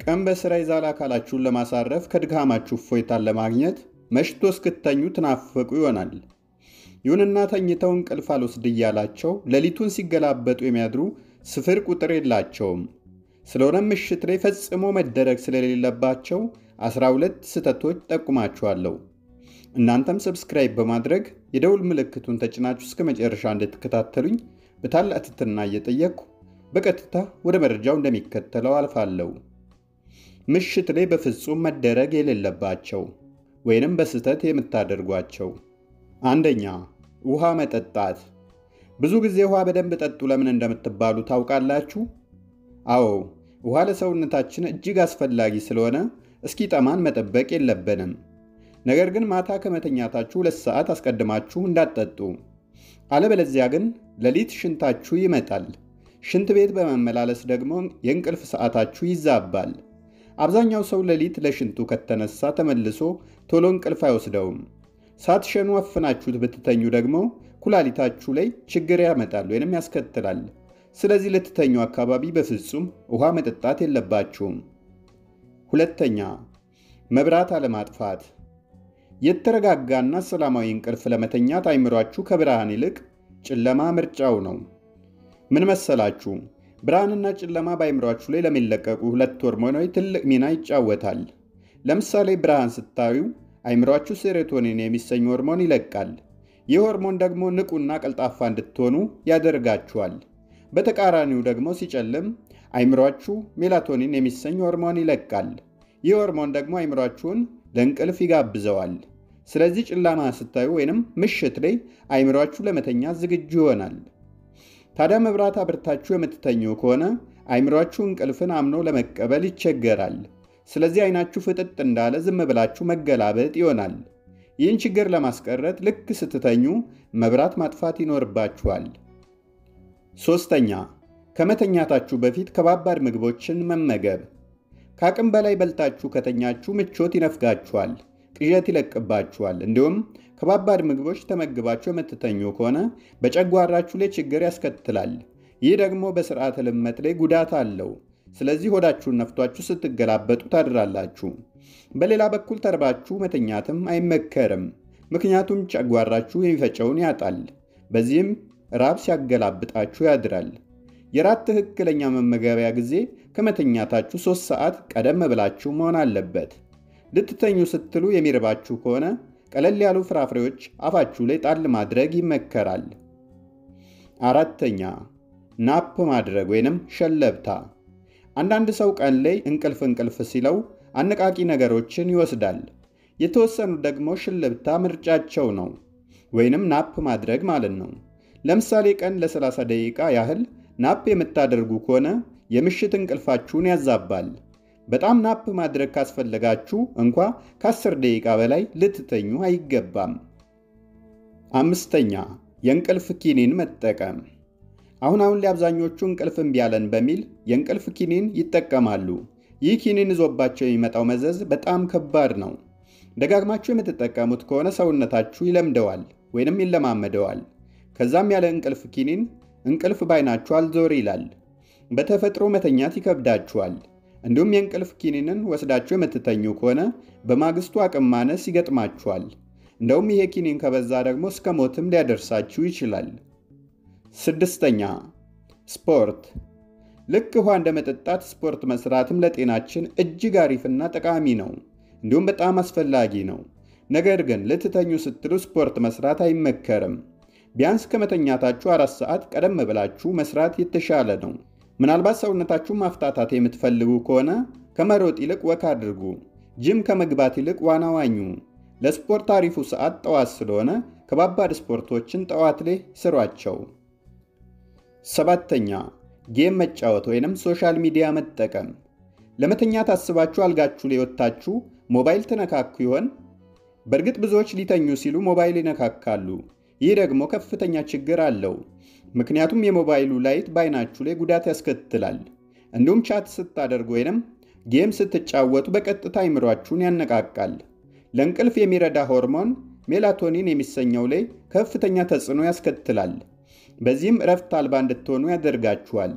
ቀን በሥራ የዛለ አካላችሁን ለማሳረፍ ከድካማችሁ እፎይታን ለማግኘት መሽቶ እስክተኙ ትናፈቁ ይሆናል። ይሁንና ተኝተው እንቅልፍ አልወስድ እያላቸው ሌሊቱን ሲገላበጡ የሚያድሩ ስፍር ቁጥር የላቸውም። ስለሆነም ምሽት ላይ ፈጽሞ መደረግ ስለሌለባቸው 12 ስህተቶች ጠቁማችኋለሁ። እናንተም ሰብስክራይብ በማድረግ የደውል ምልክቱን ተጭናችሁ እስከ መጨረሻ እንድትከታተሉኝ በታላቅ ትሕትና እየጠየቅኩ በቀጥታ ወደ መረጃው እንደሚከተለው አልፋለሁ። ምሽት ላይ በፍጹም መደረግ የሌለባቸው ወይንም በስህተት የምታደርጓቸው፣ አንደኛ ውሃ መጠጣት። ብዙ ጊዜ ውሃ በደንብ ጠጡ ለምን እንደምትባሉ ታውቃላችሁ? አዎ ውሃ ለሰውነታችን እጅግ አስፈላጊ ስለሆነ እስኪጠማን መጠበቅ የለብንም። ነገር ግን ማታ ከመተኛታችሁ ሁለት ሰዓት አስቀድማችሁ እንዳትጠጡ። አለበለዚያ ግን ሌሊት ሽንታችሁ ይመጣል። ሽንት ቤት በመመላለስ ደግሞ የእንቅልፍ ሰዓታችሁ ይዛባል። አብዛኛው ሰው ሌሊት ለሽንቱ ከተነሳ ተመልሶ ቶሎ እንቅልፍ አይወስደውም። ሳትሸኑ አፍናችሁት ብትተኙ ደግሞ ኩላሊታችሁ ላይ ችግር ያመጣል ወይንም ያስከትላል። ስለዚህ ልትተኙ አካባቢ በፍጹም ውሃ መጠጣት የለባችሁም። ሁለተኛ መብራት አለማጥፋት። የተረጋጋና ሰላማዊ እንቅልፍ ለመተኛት አይምሯችሁ ከብርሃን ይልቅ ጨለማ ምርጫው ነው። ምን መሰላችሁ? ብርሃንና ጨለማ በአይምሯችሁ ላይ ለሚለቀቁ ሁለት ሆርሞኖች ትልቅ ሚና ይጫወታል። ለምሳሌ ብርሃን ስታዩ አይምሯችሁ ሴሮቶኒን የሚሰኝ ሆርሞን ይለቃል። ይህ ሆርሞን ደግሞ ንቁና ቀልጣፋ እንድትሆኑ ያደርጋችኋል። በተቃራኒው ደግሞ ሲጨልም አይምሯችሁ ሜላቶኒን የሚሰኝ ሆርሞን ይለቃል። ይህ ሆርሞን ደግሞ አይምሯችሁን ለእንቅልፍ ይጋብዘዋል። ስለዚህ ጨለማ ስታዩ ወይንም ምሽት ላይ አይምሯችሁ ለመተኛት ዝግጁ ይሆናል። ታዲያ መብራት አብርታችሁ የምትተኙ ከሆነ አይምሯችሁ እንቅልፍን አምኖ ለመቀበል ይቸገራል። ስለዚህ አይናችሁ ፍጥጥ እንዳለ ዝም ብላችሁ መገላበጥ ይሆናል። ይህን ችግር ለማስቀረት ልክ ስትተኙ መብራት ማጥፋት ይኖርባችኋል። ሶስተኛ ከመተኛታችሁ በፊት ከባባድ ምግቦችን መመገብ። ከአቅም በላይ በልታችሁ ከተኛችሁ ምቾት ይነፍጋችኋል፣ ቅዠት ይለቅባችኋል። እንዲሁም ከባባድ ምግቦች ተመግባችሁ የምትተኙ ከሆነ በጨጓራችሁ ላይ ችግር ያስከትላል። ይህ ደግሞ በስርዓተ ልመት ላይ ጉዳት አለው። ስለዚህ ሆዳችሁን ነፍቷችሁ ስትገላበጡ ታድራላችሁ። በሌላ በኩል ተርባችሁ መተኛትም አይመከርም። ምክንያቱም ጨጓራችሁ የሚፈጨውን ያጣል። በዚህም ራብ ሲያገላብጣችሁ ያድራል። የራት ትክክለኛ መመገቢያ ጊዜ ከመተኛታችሁ ሶስት ሰዓት ቀደም ብላችሁ መሆን አለበት። ልትተኙ ስትሉ የሚርባችሁ ከሆነ ቀለል ያሉ ፍራፍሬዎች አፋችሁ ላይ ጣል ማድረግ ይመከራል። አራተኛ ናፕ ማድረግ ወይንም ሸለብታ። አንዳንድ ሰው ቀን ላይ እንቅልፍ እንቅልፍ ሲለው አነቃቂ ነገሮችን ይወስዳል። የተወሰኑት ደግሞ ሽልብታ ምርጫቸው ነው፣ ወይንም ናፕ ማድረግ ማለት ነው። ለምሳሌ ቀን ለ30 ደቂቃ ያህል ናፕ የምታደርጉ ከሆነ የምሽት እንቅልፋችሁን ያዛባል። በጣም ናፕ ማድረግ ካስፈለጋችሁ እንኳ ከ10 ደቂቃ በላይ ልትተኙ አይገባም። አምስተኛ የእንቅልፍ ኪኒን መጠቀም። አሁን አሁን ላይ አብዛኞቹ እንቅልፍ እምቢ አለን በሚል የእንቅልፍ ኪኒን ይጠቀማሉ። ይህ ኪኒን ይዞባቸው የሚመጣው መዘዝ በጣም ከባድ ነው። ደጋግማችሁ የምትጠቀሙት ከሆነ ሰውነታችሁ ይለምደዋል ወይንም ይለማመደዋል። ከዛም ያለ እንቅልፍ ኪኒን እንቅልፍ ባይናችሁ አልዞር ይላል። በተፈጥሮ መተኛት ይከብዳችኋል። እንዲሁም የእንቅልፍ ኪኒንን ወስዳችሁ የምትተኙ ከሆነ በማግስቱ አቅም ማነስ ይገጥማችኋል። እንደውም ይሄ ኪኒን ከበዛ ደግሞ እስከ ሞትም ሊያደርሳችሁ ይችላል። ስድስተኛ ስፖርት። ልክ ውሃ እንደ መጠጣት ስፖርት መስራትም ለጤናችን እጅግ አሪፍና ጠቃሚ ነው፣ እንዲሁም በጣም አስፈላጊ ነው። ነገር ግን ልትተኙ ስትሉ ስፖርት መስራት አይመከርም። ቢያንስ ከመተኛታችሁ አራት ሰዓት ቀደም ብላችሁ መስራት የተሻለ ነው። ምናልባት ሰውነታችሁን ማፍታታት የምትፈልጉ ከሆነ ከመሮጥ ይልቅ ወክ አድርጉ። ጅም ከመግባት ይልቅ ዋና ዋኙ። ለስፖርት አሪፉ ሰዓት ጠዋት ስለሆነ ከባባድ ስፖርቶችን ጠዋት ላይ ስሯቸው። ሰባተኛ ጌም መጫወት ወይንም ሶሻል ሚዲያ መጠቀም። ለመተኛት አስባችሁ አልጋችሁ ላይ ወጥታችሁ ሞባይል ትነካኩ ይሆን? በእርግጥ ብዙዎች ሊተኙ ሲሉ ሞባይል ይነካካሉ። ይህ ደግሞ ከፍተኛ ችግር አለው። ምክንያቱም የሞባይሉ ላይት በአይናችሁ ላይ ጉዳት ያስከትላል። እንዲሁም ቻት ስታደርጉ ወይንም ጌም ስትጫወቱ በቀጥታ አይምሯችሁን ያነቃቃል። ለእንቅልፍ የሚረዳ ሆርሞን ሜላቶኒን የሚሰኘው ላይ ከፍተኛ ተጽዕኖ ያስከትላል። በዚህም እረፍት አልባ እንድትሆኑ ያደርጋችኋል።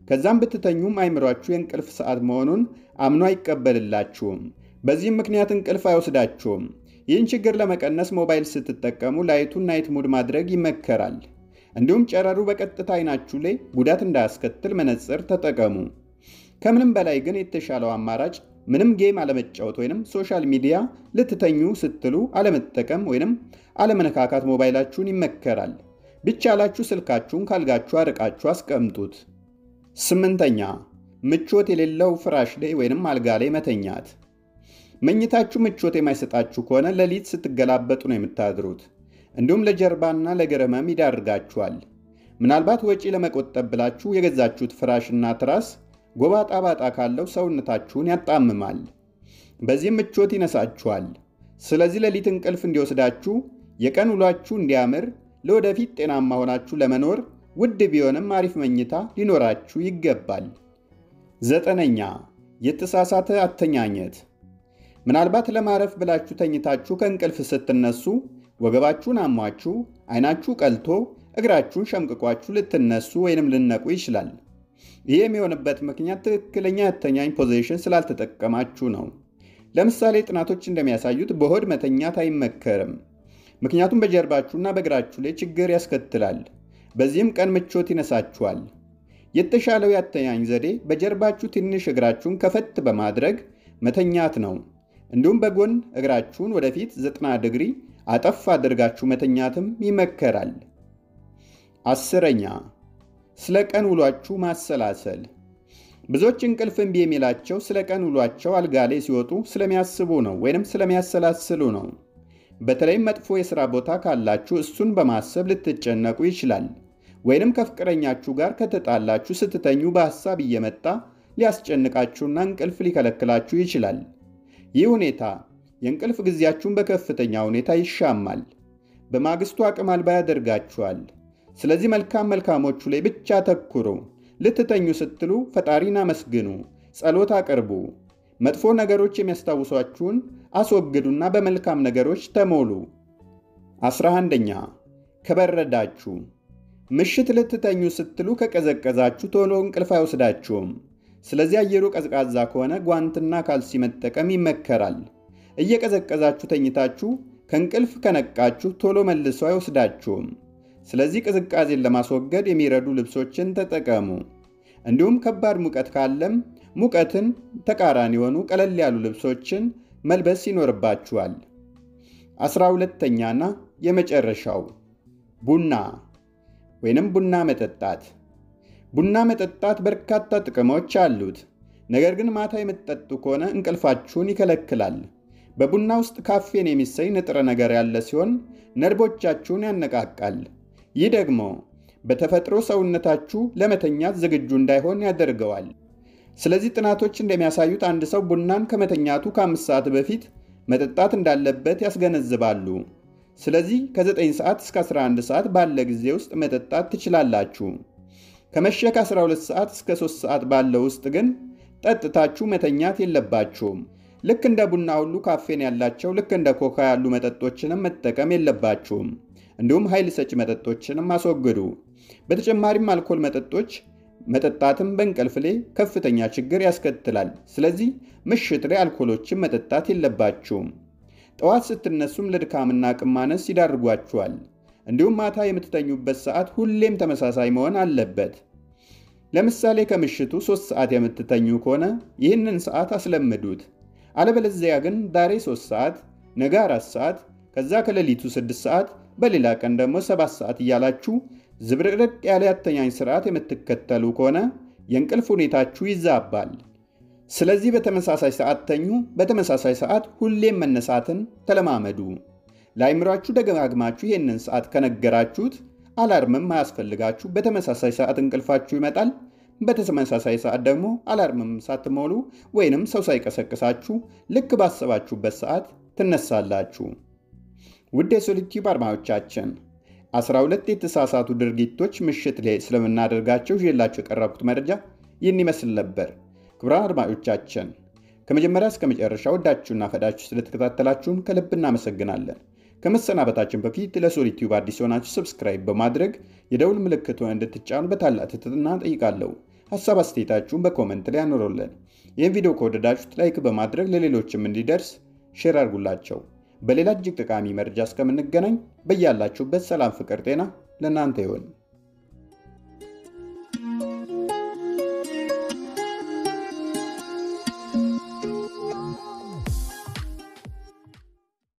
ከዛም ብትተኙም አይምሯችሁ የእንቅልፍ ሰዓት መሆኑን አምኖ አይቀበልላችሁም። በዚህም ምክንያት እንቅልፍ አይወስዳችሁም። ይህን ችግር ለመቀነስ ሞባይል ስትጠቀሙ ላይቱን ናይት ሙድ ማድረግ ይመከራል። እንዲሁም ጨረሩ በቀጥታ አይናችሁ ላይ ጉዳት እንዳያስከትል መነጽር ተጠቀሙ። ከምንም በላይ ግን የተሻለው አማራጭ ምንም ጌም አለመጫወት ወይም ሶሻል ሚዲያ ልትተኙ ስትሉ አለመጠቀም ወይም አለመነካካት ሞባይላችሁን ይመከራል። ቢቻላችሁ ስልካችሁን ካልጋችሁ አርቃችሁ አስቀምጡት። ስምንተኛ ምቾት የሌለው ፍራሽ ላይ ወይም አልጋ ላይ መተኛት። መኝታችሁ ምቾት የማይሰጣችሁ ከሆነ ሌሊት ስትገላበጡ ነው የምታድሩት። እንዲሁም ለጀርባና ለእግር ህመም ይዳርጋችኋል። ምናልባት ወጪ ለመቆጠብ ብላችሁ የገዛችሁት ፍራሽና ትራስ ጎባጣ ባጣ ካለው ሰውነታችሁን ያጣምማል። በዚህም ምቾት ይነሳችኋል። ስለዚህ ሌሊት እንቅልፍ እንዲወስዳችሁ የቀን ውሏችሁ እንዲያምር ለወደፊት ጤናማ ሆናችሁ ለመኖር ውድ ቢሆንም አሪፍ መኝታ ሊኖራችሁ ይገባል። ዘጠነኛ የተሳሳተ አተኛኘት። ምናልባት ለማረፍ ብላችሁ ተኝታችሁ ከእንቅልፍ ስትነሱ ወገባችሁን አሟችሁ፣ አይናችሁ ቀልቶ፣ እግራችሁን ሸምቅቋችሁ ልትነሱ ወይንም ልነቁ ይችላል። ይህ የሚሆንበት ምክንያት ትክክለኛ ያተኛኝ ፖዚሽን ስላልተጠቀማችሁ ነው። ለምሳሌ ጥናቶች እንደሚያሳዩት በሆድ መተኛት አይመከርም። ምክንያቱም በጀርባችሁና በእግራችሁ ላይ ችግር ያስከትላል። በዚህም ቀን ምቾት ይነሳችኋል። የተሻለው ያተኛኝ ዘዴ በጀርባችሁ ትንሽ እግራችሁን ከፈት በማድረግ መተኛት ነው። እንዲሁም በጎን እግራችሁን ወደፊት 90 ዲግሪ አጠፍ አድርጋችሁ መተኛትም ይመከራል። አስረኛ ስለ ቀን ውሏችሁ ማሰላሰል። ብዙዎች እንቅልፍ እምቢ የሚላቸው ስለ ቀን ውሏቸው አልጋ ላይ ሲወጡ ስለሚያስቡ ነው ወይንም ስለሚያሰላስሉ ነው። በተለይም መጥፎ የሥራ ቦታ ካላችሁ እሱን በማሰብ ልትጨነቁ ይችላል። ወይንም ከፍቅረኛችሁ ጋር ከተጣላችሁ ስትተኙ በሐሳብ እየመጣ ሊያስጨንቃችሁና እንቅልፍ ሊከለክላችሁ ይችላል። ይህ ሁኔታ የእንቅልፍ ጊዜያችሁን በከፍተኛ ሁኔታ ይሻማል። በማግስቱ አቅም አልባ ያደርጋችኋል። ስለዚህ መልካም መልካሞቹ ላይ ብቻ ተኩሩ። ልትተኙ ስትሉ ፈጣሪን አመስግኑ፣ ጸሎት አቅርቡ። መጥፎ ነገሮች የሚያስታውሷችሁን አስወግዱና በመልካም ነገሮች ተሞሉ። አስራ አንደኛ ከበረዳችሁ ምሽት ልትተኙ ስትሉ ከቀዘቀዛችሁ ቶሎ እንቅልፍ አይወስዳችሁም። ስለዚህ አየሩ ቀዝቃዛ ከሆነ ጓንትና ካልሲ መጠቀም ይመከራል። እየቀዘቀዛችሁ ተኝታችሁ ከእንቅልፍ ከነቃችሁ ቶሎ መልሶ አይወስዳችሁም። ስለዚህ ቅዝቃዜን ለማስወገድ የሚረዱ ልብሶችን ተጠቀሙ። እንዲሁም ከባድ ሙቀት ካለም ሙቀትን ተቃራኒ የሆኑ ቀለል ያሉ ልብሶችን መልበስ ይኖርባችኋል። አስራ ሁለተኛና የመጨረሻው ቡና ወይንም ቡና መጠጣት። ቡና መጠጣት በርካታ ጥቅሞች አሉት። ነገር ግን ማታ የምትጠጡ ከሆነ እንቅልፋችሁን ይከለክላል። በቡና ውስጥ ካፌን የሚሰኝ ንጥረ ነገር ያለ ሲሆን ነርቮቻችሁን ያነቃቃል። ይህ ደግሞ በተፈጥሮ ሰውነታችሁ ለመተኛት ዝግጁ እንዳይሆን ያደርገዋል። ስለዚህ ጥናቶች እንደሚያሳዩት አንድ ሰው ቡናን ከመተኛቱ ከአምስት ሰዓት በፊት መጠጣት እንዳለበት ያስገነዝባሉ። ስለዚህ ከ9 ሰዓት እስከ 11 ሰዓት ባለ ጊዜ ውስጥ መጠጣት ትችላላችሁ። ከመሸ ከ12 ሰዓት እስከ 3 ሰዓት ባለው ውስጥ ግን ጠጥታችሁ መተኛት የለባችሁም። ልክ እንደ ቡና ሁሉ ካፌን ያላቸው ልክ እንደ ኮካ ያሉ መጠጦችንም መጠቀም የለባችሁም። እንዲሁም ኃይል ሰጪ መጠጦችንም አስወግዱ። በተጨማሪም አልኮል መጠጦች መጠጣትም በእንቅልፍ ላይ ከፍተኛ ችግር ያስከትላል። ስለዚህ ምሽት ላይ አልኮሎችን መጠጣት የለባችሁም። ጠዋት ስትነሱም ለድካምና አቅም ማነስ ይዳርጓችኋል። እንዲሁም ማታ የምትተኙበት ሰዓት ሁሌም ተመሳሳይ መሆን አለበት። ለምሳሌ ከምሽቱ 3 ሰዓት የምትተኙ ከሆነ ይህንን ሰዓት አስለምዱት። አለበለዚያ ግን ዛሬ 3 ሰዓት፣ ነገ 4 ሰዓት፣ ከዛ ከሌሊቱ 6 ሰዓት፣ በሌላ ቀን ደግሞ 7 ሰዓት እያላችሁ ዝብርቅርቅ ያለ ያተኛኝ ስርዓት የምትከተሉ ከሆነ የእንቅልፍ ሁኔታችሁ ይዛባል። ስለዚህ በተመሳሳይ ሰዓት ተኙ። በተመሳሳይ ሰዓት ሁሌም መነሳትን ተለማመዱ። ለአይምሯችሁ ደጋግማችሁ ይህንን ሰዓት ከነገራችሁት አላርምም አያስፈልጋችሁ። በተመሳሳይ ሰዓት እንቅልፋችሁ ይመጣል። በተመሳሳይ ሰዓት ደግሞ አላርምም ሳትሞሉ ወይንም ሰው ሳይቀሰቅሳችሁ ልክ ባሰባችሁበት ሰዓት ትነሳላችሁ። ውድ የሶሊቲዩብ አድማጮቻችን 12 የተሳሳቱ ድርጊቶች ምሽት ላይ ስለምናደርጋቸው ይዤላችሁ የቀረብኩት መረጃ ይህን ይመስል ነበር። ክቡራን አድማጮቻችን ከመጀመሪያ እስከ መጨረሻ ወዳችሁና ፈዳችሁ ስለተከታተላችሁን ከልብ እናመሰግናለን። ከመሰናበታችን በፊት ለሶሊቲዩብ አዲስ የሆናችሁ ሰብስክራይብ በማድረግ የደውል ምልክቱን እንድትጫኑ በታላቅ ትህትና ጠይቃለሁ። ሀሳብ አስተያየታችሁን በኮመንት ላይ አኖሩልን። ይህን ቪዲዮ ከወደዳችሁት ላይክ በማድረግ ለሌሎችም እንዲደርስ ሼር አድርጉላቸው። በሌላ እጅግ ጠቃሚ መረጃ እስከምንገናኝ በያላችሁበት ሰላም፣ ፍቅር፣ ጤና ለእናንተ ይሆን።